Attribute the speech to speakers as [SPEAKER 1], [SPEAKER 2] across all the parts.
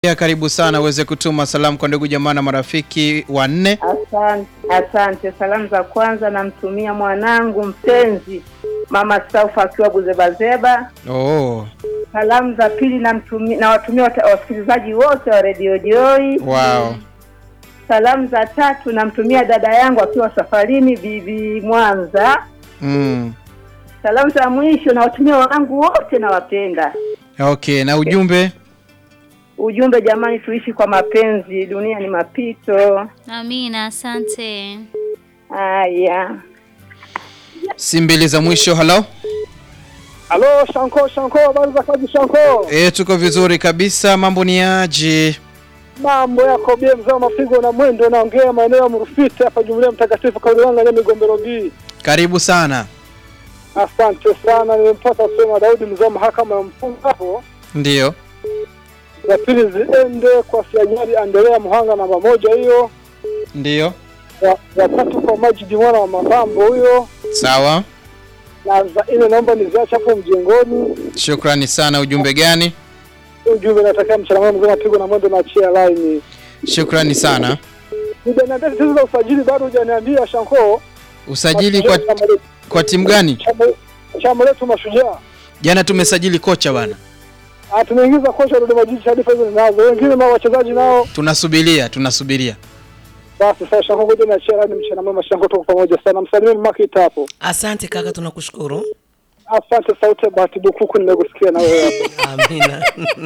[SPEAKER 1] Ya, karibu sana uweze kutuma salamu kwa ndugu jamaa na marafiki wanne.
[SPEAKER 2] Asante, asante. Salamu za kwanza namtumia mwanangu mpenzi mama Saufa akiwa Buzebazeba.
[SPEAKER 1] Oh,
[SPEAKER 2] Salamu za pili namtumia nawatumia wata- wasikilizaji wote wa Radio Joy.
[SPEAKER 1] wow.
[SPEAKER 2] Salamu za tatu namtumia dada yangu akiwa safarini bibi Mwanza.
[SPEAKER 1] Mm.
[SPEAKER 2] Salamu za mwisho nawatumia wanangu wote nawapenda.
[SPEAKER 1] Okay, na ujumbe
[SPEAKER 2] Ujumbe jamani, tuishi kwa mapenzi, dunia ni mapito.
[SPEAKER 3] Amina, asante.
[SPEAKER 2] Haya.
[SPEAKER 1] si mbili za mwisho. Halo,
[SPEAKER 4] Halo, Shanko, Shanko, habari za kazi Shanko?
[SPEAKER 1] e, tuko vizuri kabisa. Mambo ni aje?
[SPEAKER 4] Mambo yako bie, mzee wa mapigo na mwendo, naongea maeneo ya Mrufiti hapa Jumuiya Mtakatifu Kaulanga ya Migombero B.
[SPEAKER 1] Karibu sana.
[SPEAKER 4] Asante sana, nimempata sema Daudi, mzee wa mahakama ya mfungo hapo.
[SPEAKER 1] Ndiyo.
[SPEAKER 4] Za pili ziende kwa Sianyari Andrea Muhanga namba moja hiyo.
[SPEAKER 1] Ndiyo.
[SPEAKER 4] Ya, ya tatu kwa Majidi mwana wa Mapambo huyo,
[SPEAKER 1] Sawa,
[SPEAKER 4] na za nne naomba niziache hapo mjengoni.
[SPEAKER 1] shukrani sana. Ujumbe gani?
[SPEAKER 4] Ujumbe natakia mchana mwema, mzee wa mapigo na mwendo, naachia line.
[SPEAKER 1] Shukrani sana.
[SPEAKER 4] Hujaniambia tatizo la usajili bado, hujaniambia Shanko.
[SPEAKER 1] Usajili kwa,
[SPEAKER 4] Chama letu-
[SPEAKER 1] kwa timu gani?
[SPEAKER 4] chama- chama letu Mashujaa
[SPEAKER 1] Jana tumesajili kocha bana,
[SPEAKER 4] Ah, tumeingiza kocha Dodoma Jiji, taarifa hizo ninazo. Wengine na wachezaji nao
[SPEAKER 1] tunasubiria tunasubiria.
[SPEAKER 4] basi. Sasa Shanko, ngoja niachie rani. Mchana mwema Shanko, tuko pamoja sana. Msalimie Makita hapo.
[SPEAKER 5] Asante kaka, tunakushukuru.
[SPEAKER 4] Asante. Sauti ya Bahati Bukuku, nimekusikia na wewe hapo.
[SPEAKER 5] Amina.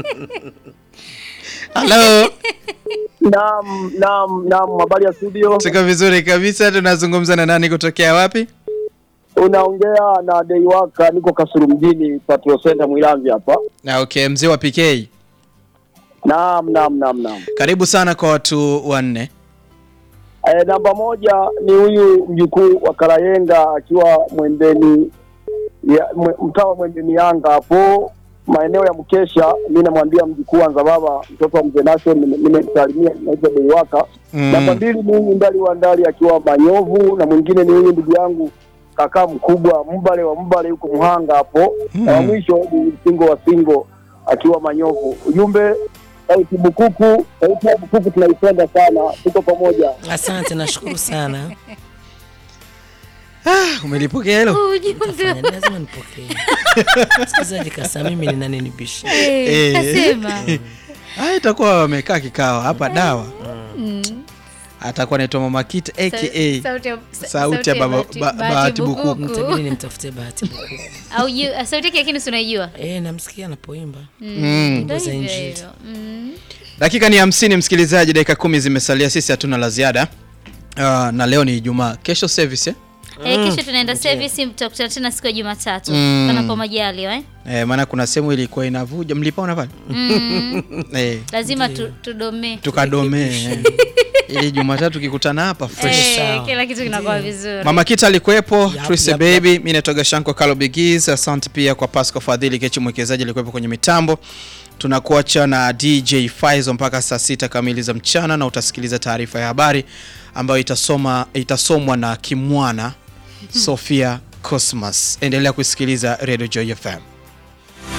[SPEAKER 1] Halo,
[SPEAKER 6] Naam, naam, naam, habari ya studio.
[SPEAKER 1] tuko vizuri kabisa. Tunazungumza na nani kutokea wapi?
[SPEAKER 6] Unaongea na Deiwaka, niko Kasulu mjini, Patrol Center Mwilamvi hapa.
[SPEAKER 1] Na okay, mzee wa PK,
[SPEAKER 6] Naam, naam, naam, naam.
[SPEAKER 1] karibu sana kwa watu wanne.
[SPEAKER 6] E, namba moja ni huyu mjukuu wa Karayenga akiwa Mwembeni ya, mwe, mtaa wa Mwembeni Yanga hapo maeneo ya Mkesha. Mi namwambia mjukuu wanza baba, mtoto wa mzee Nation, nime- nimemsalimia, naitwa Deiwaka.
[SPEAKER 1] Mm.
[SPEAKER 6] Namba mbili ni huyu Ndali wa Ndali akiwa Manyovu, na mwingine ni huyu ndugu yangu kakaa mkubwa Mbale wa Mbale yuko Mhanga hapo, na wa mwisho ni Singo wa Singo akiwa Manyovu. Ujumbe sauti Bukuku, sauti ya Bukuku tunaipenda sana, tuko pamoja.
[SPEAKER 5] Asante, nashukuru sana.
[SPEAKER 1] Ah, umelipokea hilo?
[SPEAKER 3] Ujumbe
[SPEAKER 5] Fanya, lazima nipokee. Msikilizaji kasa, mimi ni nani nibishi?
[SPEAKER 3] Eh,
[SPEAKER 1] Eh.
[SPEAKER 3] kasema.
[SPEAKER 1] Ah, itakuwa wamekaa kikao hapa dawa.
[SPEAKER 3] Mm.
[SPEAKER 1] Atakuwa anaitwa Mama Kita aka
[SPEAKER 3] Sauti ya-
[SPEAKER 1] sauti ya baba-
[SPEAKER 3] Bahati-
[SPEAKER 1] ba- Bahati Bukuku.
[SPEAKER 5] Mtabidi nimtafute Bahati Bukuku.
[SPEAKER 3] Au ju- sauti yake lakini si unaijua?
[SPEAKER 5] Eh, namsikia anapoimba.
[SPEAKER 1] Mm.
[SPEAKER 3] Ndio
[SPEAKER 5] za
[SPEAKER 3] hivyo
[SPEAKER 5] Injili.
[SPEAKER 3] hivyo. Mm.
[SPEAKER 1] Dakika ni hamsini, msikilizaji, dakika kumi zimesalia, sisi hatuna la ziada. Ah, na leo ni Ijumaa, kesho service eh?
[SPEAKER 3] Eh, kesho tunaenda service tutakutana tena siku ya Jumatatu.
[SPEAKER 1] Mm.
[SPEAKER 3] Panapo majaliwa eh.
[SPEAKER 1] Eh, maana kuna sehemu ilikuwa inavuja, mlipaona pale
[SPEAKER 3] Mm.
[SPEAKER 1] eh,
[SPEAKER 3] Lazima tu, tudome.
[SPEAKER 1] tukadomee eh. ili Jumatatu kikutana hapa fresh.
[SPEAKER 3] Eh,
[SPEAKER 5] sawa.
[SPEAKER 3] kila kitu kinakuwa vizuri.
[SPEAKER 1] Mama Kita alikuwepo,
[SPEAKER 5] Yap,
[SPEAKER 1] Trise
[SPEAKER 5] yap,
[SPEAKER 1] Baby, mimi natoka Shanko Kalo Bigis. Asante pia kwa Pasco Fadhili Kechi mwekezaji alikuwepo kwenye mitambo. Tunakuacha na DJ Faizo mpaka saa sita kamili za mchana, na utasikiliza taarifa ya habari ambayo itasoma itasomwa na Kimwana Sofia Cosmas. Endelea kusikiliza Radio Joy FM.